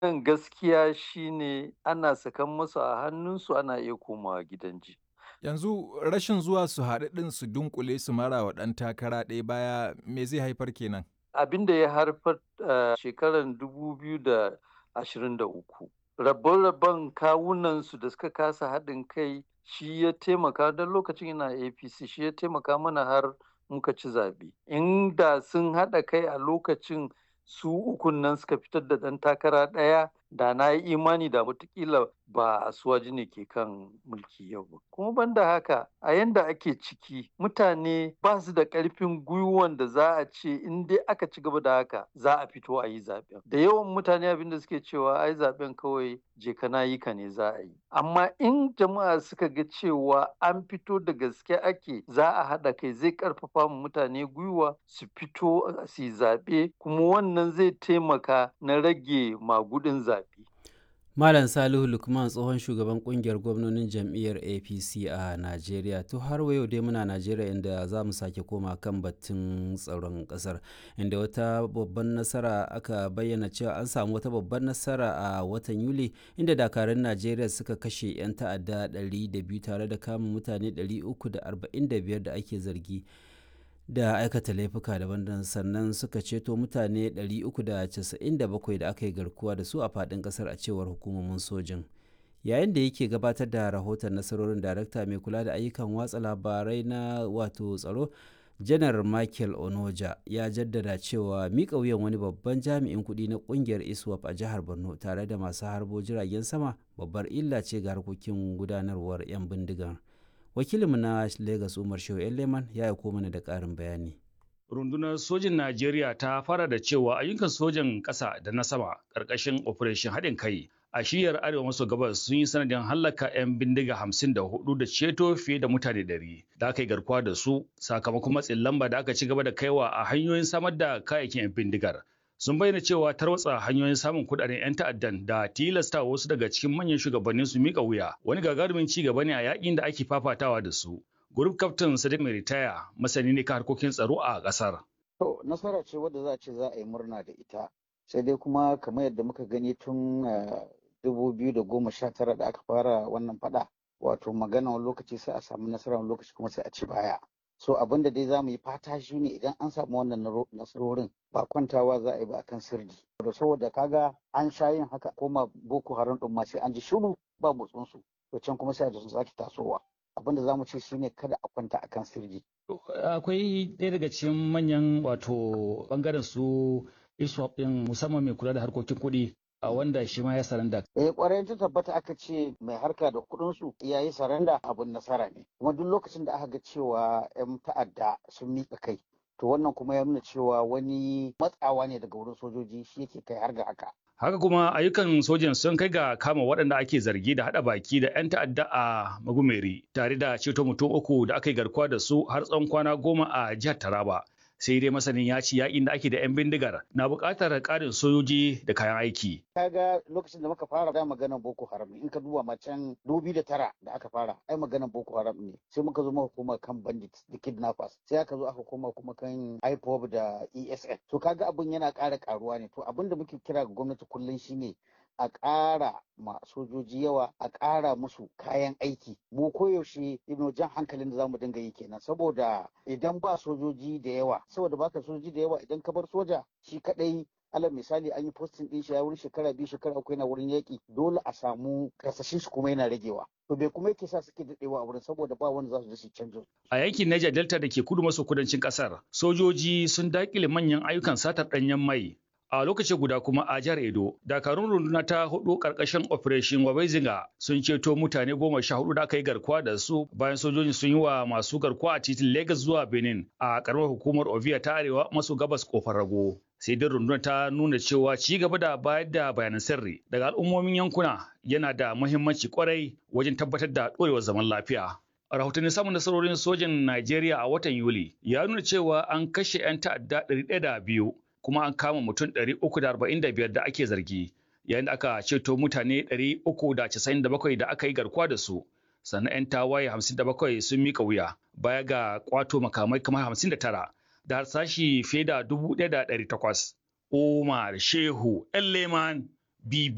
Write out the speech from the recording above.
Kan gaskiya shine ana sakan musu a hannunsu ana iya komawa gidan ji. Yanzu rashin zuwa su haɗu ɗin su dunkule su mara wa ɗan takara ɗaya baya me zai haifar kenan? Abin da ya haifar a shekarar dubu biyu da ashirin da uku. Rabon-rabon kawunansu da suka kasa haɗin kai shi ya taimaka don lokacin ina APC shi ya taimaka mana har muka ci zaɓe. Inda sun haɗa kai a lokacin su ukun nan suka fitar da ɗan takara ɗaya da na yi imani da watakila ba asuwaji ne ke kan mulki yau ba. Kuma banda haka a yanda ake ciki mutane ba su da ƙarfin gwiwan da za a ce in dai aka ci gaba da haka za a fito a yi zaɓen. Da yawan mutane abin da suke cewa ai zaɓen kawai je ka na yi ka ne za a yi. Amma in jama'a suka ga cewa an fito da gaske ake za a haɗa kai zai ƙarfafa mu mutane gwiwa su fito su yi zaɓe kuma wannan zai taimaka na rage magudin zaɓe. Malam Salihu Lukman tsohon shugaban kungiyar gwamnonin jam'iyyar APC a Najeriya. To har yau dai muna Najeriya inda za mu sake koma kan batun tsaron ƙasar inda wata babban nasara aka bayyana cewa an samu wata babban nasara a watan Yuli inda dakarun Najeriya suka kashe 'yan ta'adda 200 tare da kama mutane 345 da ake zargi. da aikata laifuka daban-daban sannan suka ceto mutane 397 da aka yi garkuwa da su a faɗin ƙasar a cewar hukumomin sojin yayin da yake gabatar da rahoton nasarorin darakta mai kula da ayyukan watsa labarai na wato tsaro janar michael onoja ya jaddada cewa miƙa wuyan wani babban jami'in kuɗi na ƙungiyar iswap a jihar borno tare da masu harbo jiragen sama babbar illa ce ga harkokin gudanarwar 'yan bindigar wakilinmu na Legas Umar Shehu Leman ya aiko mana da ƙarin bayani. Rundunar sojin Najeriya ta fara da cewa ayyukan sojan ƙasa da na sama ƙarƙashin Operation haɗin kai a shiyar arewa maso gabas sun yi sanadin hallaka 'yan bindiga hamsin da hudu da ceto fiye da mutane ɗari da aka yi garkuwa da su sakamakon matsin lamba da aka ci gaba da kaiwa a hanyoyin samar da kayayyakin 'yan bindigar. sun bayyana cewa tarwatsa hanyoyin samun kudaden 'yan ta'addan da tilasta wasu daga cikin manyan shugabannin su mika wuya wani gagarumin ci gaba ne a yakin da ake fafatawa da su. Group Captain Sadiq mai ritaya masani ne kan harkokin tsaro a kasar. To nasara ce wadda za a ce za a yi murna da ita. Sai dai kuma kamar yadda muka gani tun dubu biyu da goma sha tara da aka fara wannan fada wato magana wani lokaci sai a samu nasara wani lokaci kuma sai a ci baya. so abin da dai za mu yi fata shi ne idan an samu wannan nasarorin ba kwantawa za a yi ba akan sirri da saboda kaga an sha yin haka koma boko haram din ma sai an ji shiru ba motsin su to can kuma sai da sun sake tasowa abin da za mu ce shi ne kada a kwanta akan sirri akwai ɗaya daga cikin manyan wato bangaren su iswap din musamman mai kula da harkokin kuɗi a wanda shi ma ya saranda. Eh kwarai ta tabbata aka ce mai harka da kuɗin su ya yi saranda abun nasara ne. Kuma duk lokacin da aka ga cewa 'yan ta'adda sun miƙa kai to wannan kuma ya nuna cewa wani matsawa ne daga wurin sojoji shi yake kai har ga haka. Haka kuma ayyukan sojin sun kai ga kama waɗanda ake zargi da haɗa baki da 'yan ta'adda a Magumeri tare da ceto mutum uku da aka yi garkuwa da su har tsawon kwana goma a jihar Taraba. sai dai masanin ya ci yakin da ake da 'yan bindigar na buƙatar ƙarin sojoji da kayan aiki. Kaga lokacin da muka fara da maganar Boko Haram in ka duba macen dubi da tara da aka fara ai maganar Boko Haram ne sai muka zo muka koma kan bandits da kidnappers sai aka zo aka koma kuma kan IPOB da ESN to kaga abin yana ƙara ƙaruwa ne to abin da muke kira ga gwamnati kullum shine a ƙara ma sojoji yawa a ƙara musu kayan aiki mu koyaushe ino jan hankalin da zamu dinga yi kenan saboda idan ba sojoji da yawa saboda baka sojoji da yawa idan ka bar soja shi kadai alal misali an yi postin din shi ya wurin shekara biyu shekara uku yana wurin yaƙi dole a samu kasashen shi kuma yana ragewa to bai kuma yake sa suke daɗewa a wurin saboda ba wanda za su je su canjo a yankin Niger Delta da ke kudu maso kudancin kasar sojoji sun dakile manyan ayyukan satar ɗanyen mai a lokaci guda kuma a jihar Edo dakarun runduna ta hudu karkashin operation Wabezinga sun ceto mutane goma sha hudu da aka yi garkuwa da su bayan sojojin sun yi wa masu garkuwa a titin Lagos zuwa Benin a karamar hukumar Ovia ta arewa maso gabas kofar rago sai dai rundunar ta nuna cewa ci gaba da bayar da bayanan sirri daga al'ummomin yankuna yana da muhimmanci kwarai wajen tabbatar da ɗorewar zaman lafiya rahotanni samun nasarorin sojin Najeriya a watan Yuli ya nuna cewa an kashe 'yan ta'adda 102 kuma an kama mutum 345 da ake zargi yayin da aka ceto mutane 397 da aka yi garkuwa da su sannan 'yan tawaye 57 sun mika wuya baya ga kwato makamai kamar 59 da harsashi fiye da 1,800 Umar Shehu Leman BB